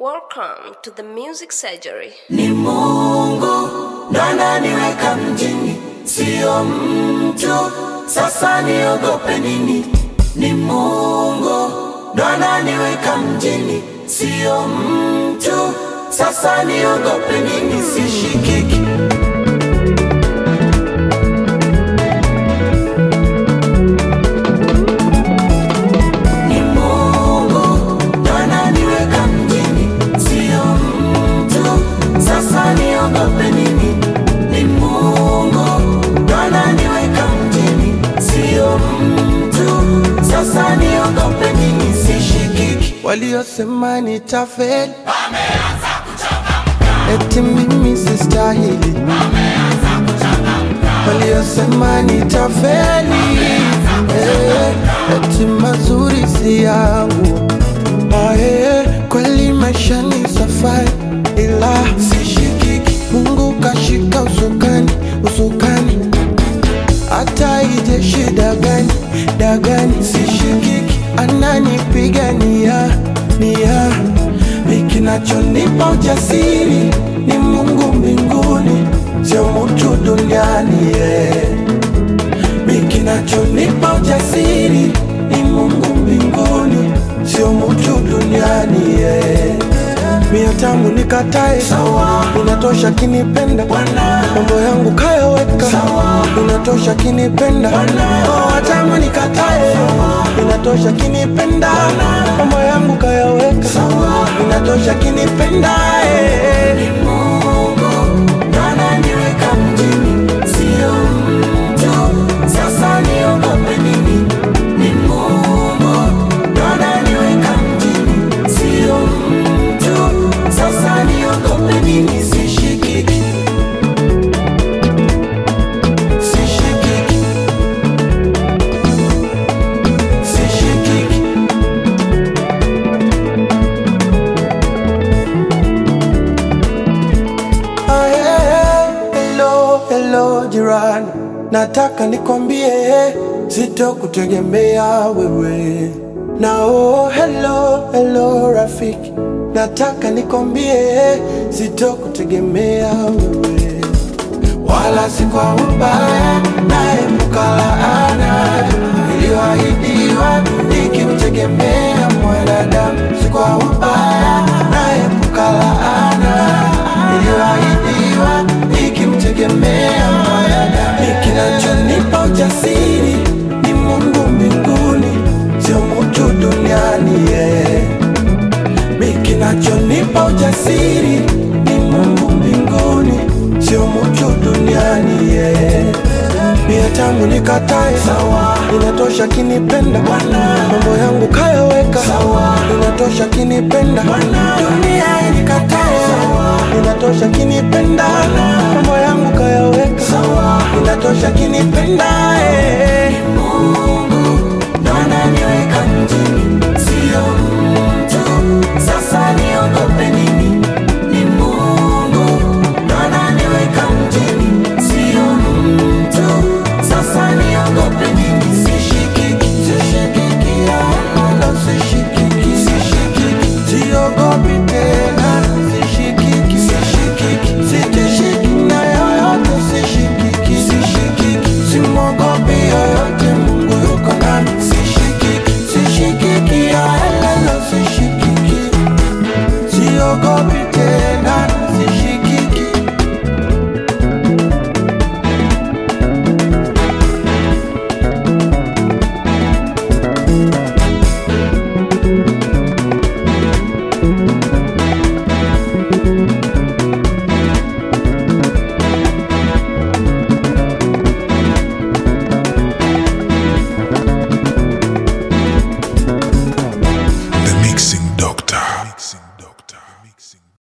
Welcome to the Music Surgery. Ni Mungu ndo ananiweka mjini, sio mtu. Sasa niogope nini? Ni Mungu ndo ananiweka mjini, sio mtu. Sasa niogope nini? Sishikiki. Ni Mungu ndo ananiweka mjini, sio mtu. Sasa niogope nini? Ni Mungu ndo ananiweka mjini, sio mtu. Sasa niogope nini? Sishikiki. Waliosema nitafeli eti mimi sistahili, waliosema nitafeli eh, eti mazuri si yangu. Ah, eh, kweli maisha ni safari, ila sishikiki. Mungu kashika usukani, usukani hata ije shida gani dagani, sishikiki, ananipigania nia. Mi kinachonipa ujasiri ni Mungu mbinguni, sio mtu duniani yeah. Mi kinachonipa ujasiri ni Mungu mbinguni, sio mtu duniani yeah. Mia tamu nikatae sawa, inatosha kinipenda Bwana, mambo yangu kayaweka sawa, inatosha kinipenda Oh, tamu nikatae inatosha kinipenda mambo yangu kayaweka sawa, inatosha kinipenda eh. Mungu ndo ananiweka mjini, sio mtu. Sasa niogope nini? Ni Mungu ndo ananiweka mjini, sio mtu. Sasa niogope nini? Sishikiki, sishikiki, sishikiki. Ah, yeah. Hello, hello jirani, nataka nikwambie sitokutegemea wewe. Na oh, hello, hello rafiki, nataka nikwambie sitokutegemea wewe, wala si kwa ubaya, naepuka laana iliyoahidiwa nikimtegemea mwanadamu, si kwa ubaya, naepuka laana iliyoahidiwa nikimtegemea mwanadamu. Ni kinachonipa ujasiri ni Mungu mbinguni, sio mtu duniani yeah. Mi kinachonipa ujasiri ni Mungu mbinguni, sio mtu duniani yeah. Mia tamu nikatae sawa, inatosha kinipenda Bwana, mambo yangu kayaweka sawa, inatosha kinipenda Bwana, dunia inikatae sawa, inatosha kinipenda mambo yangu kayaweka sawa, inatosha kinipenda eh. Mungu ndo ananiweka mjini, sio mtu. Sasa niogope nini? Ni Mungu ndo ananiweka mjini, sio mtu. Sasa niogope nini? Sishikiki, Sishikiki, wala sishikiki, sishikiki, siogopi tena, sishikiki, sishikiki, sitishiki na yoyote, sishikiki, sishikiki, simwogopi yoyote, Mungu yuko nami, sishikiki, sishikiki, wala sishikiki, siogopi